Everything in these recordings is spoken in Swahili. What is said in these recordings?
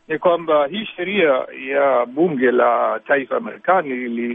ni kwamba hii sheria ya bunge la taifa Marekani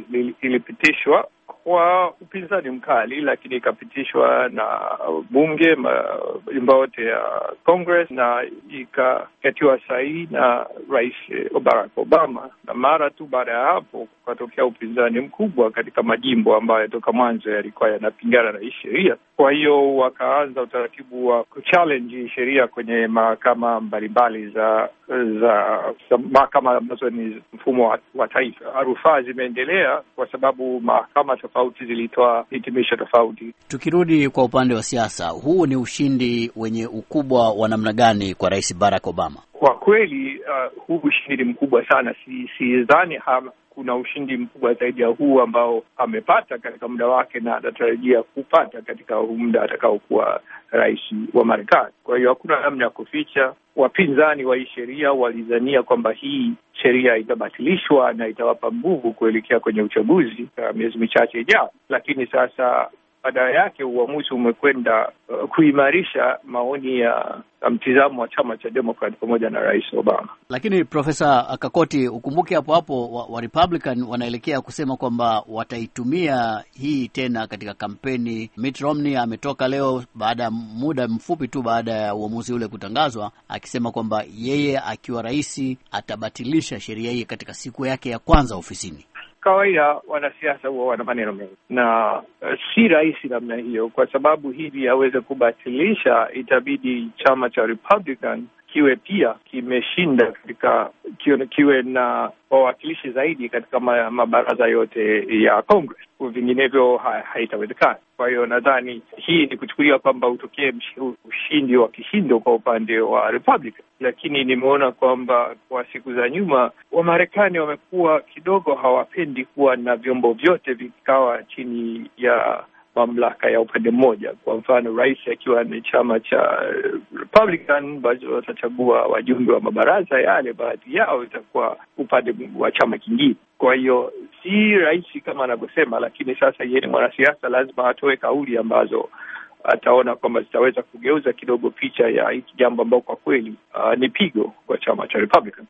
ilipitishwa kwa upinzani mkali, lakini ikapitishwa na bunge majumba yote ya Congress na ikakatiwa sahihi na Rais Barack Obama, na mara tu baada ya hapo kukatokea upinzani mkubwa katika majimbo ambayo toka mwanzo yalikuwa yanapingana na hii sheria. Kwa hiyo wakaanza utaratibu wa kuchallenge hii sheria kwenye mahakama mbalimbali za za, za mahakama ambazo ni mfumo wa, wa taifa. Rufaa zimeendelea kwa sababu mahakama tofauti zilitoa hitimisho tofauti. Tukirudi kwa upande wa siasa, huu ni ushindi wenye ukubwa wa namna gani kwa Rais Barack Obama? Kwa kweli uh, huu ushindi ni mkubwa sana. Si sidhani kuna ushindi mkubwa zaidi ya huu ambao amepata katika muda wake na anatarajia kupata katika huu muda atakaokuwa rais wa Marekani. Kwa hiyo hakuna namna ya kuficha. Wapinzani wa hii sheria walidhania kwamba hii sheria itabatilishwa na itawapa nguvu kuelekea kwenye uchaguzi uh, miezi michache ijayo, lakini sasa badala yake uamuzi umekwenda uh, kuimarisha maoni ya mtizamo wa chama cha Democrat pamoja na Rais Obama. Lakini Profesa Kakoti, ukumbuke hapo hapo wa, wa Republican wanaelekea kusema kwamba wataitumia hii tena katika kampeni. Mitt Romney ametoka leo baada ya muda mfupi tu baada ya uamuzi ule kutangazwa, akisema kwamba yeye akiwa rais atabatilisha sheria hii katika siku yake ya kwanza ofisini. Kawaida wanasiasa huwa wana maneno mengi na uh, si rahisi namna hiyo, kwa sababu hivi aweze kubatilisha, itabidi chama cha Republican kiwe pia kimeshinda katika kiwe, kiwe na wawakilishi zaidi katika ma, mabaraza yote ya Congress, vinginevyo ha, haitawezekana. Kwa hiyo nadhani hii ni kuchukulia kwamba utokee ushindi wa kishindo kwa upande wa Republican, lakini nimeona kwamba kwa siku za nyuma Wamarekani wamekuwa kidogo hawapendi kuwa na vyombo vyote vikawa chini ya mamlaka ya upande mmoja. Kwa mfano, rais akiwa ni chama cha Republican, basi watachagua wajumbe wa mabaraza yale, baadhi yao itakuwa upande wa chama kingine. Kwa hiyo si rahisi kama anavyosema, lakini sasa yeye ni mwanasiasa, lazima atoe kauli ambazo ataona kwamba zitaweza kugeuza kidogo picha ya hiki jambo ambao kwa kweli uh, ni pigo kwa chama cha Republican.